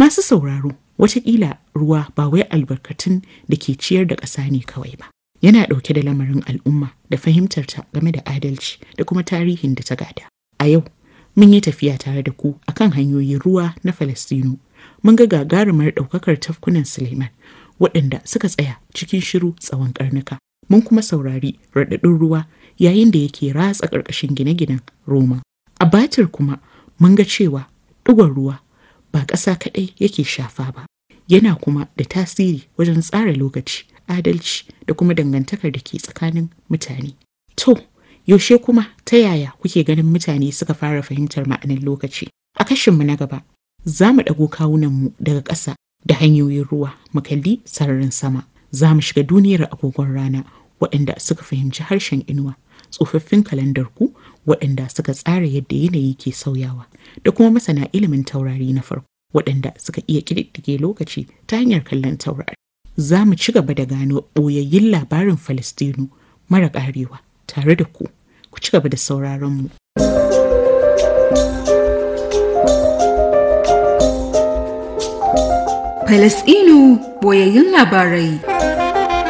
Masu sauraro, watakila ruwa ba wai albarkatun da ke ciyar da ƙasa ne kawai ba. Yana ɗauke da lamarin al'umma da fahimtarta game da adalci da kuma tarihin da ta gada. A yau, mun yi tafiya tare da ku akan hanyoyin ruwa na Falastinu. Mun ga gagarumar ɗaukakar tafkunan Suleiman waɗanda suka tsaya cikin shiru tsawon ƙarnuka. Mun kuma saurari raɗaɗin ruwa yayin da yake ratsa ƙarƙashin gine-ginen Roma. A Batir kuma mun ga cewa ɗigon ruwa ba ƙasa kaɗai yake shafa ba. Yana kuma da tasiri wajen tsara lokaci, adalci da kuma dangantakar da ke tsakanin mutane. To, yaushe kuma ta yaya kuke ganin mutane suka fara fahimtar ma'anin lokaci? A kashinmu na gaba, za mu ɗago kawunanmu daga ƙasa da hanyoyin ruwa mu kalli sararin sama. Za mu shiga duniyar agogon rana waɗanda suka fahimci harshen inuwa, tsofaffin kalandar ku waɗanda suka tsara yadda yanayi ke sauyawa, da kuma masana ilimin taurari na farko waɗanda suka iya ƙididdige lokaci ta hanyar kallon taurari. Za mu ci gaba da gano ɓoyayyun labarin Falastinu mara ƙarewa tare da ku. Ku ci gaba da sauraron mu. Falasɗinu boyayyun labarai.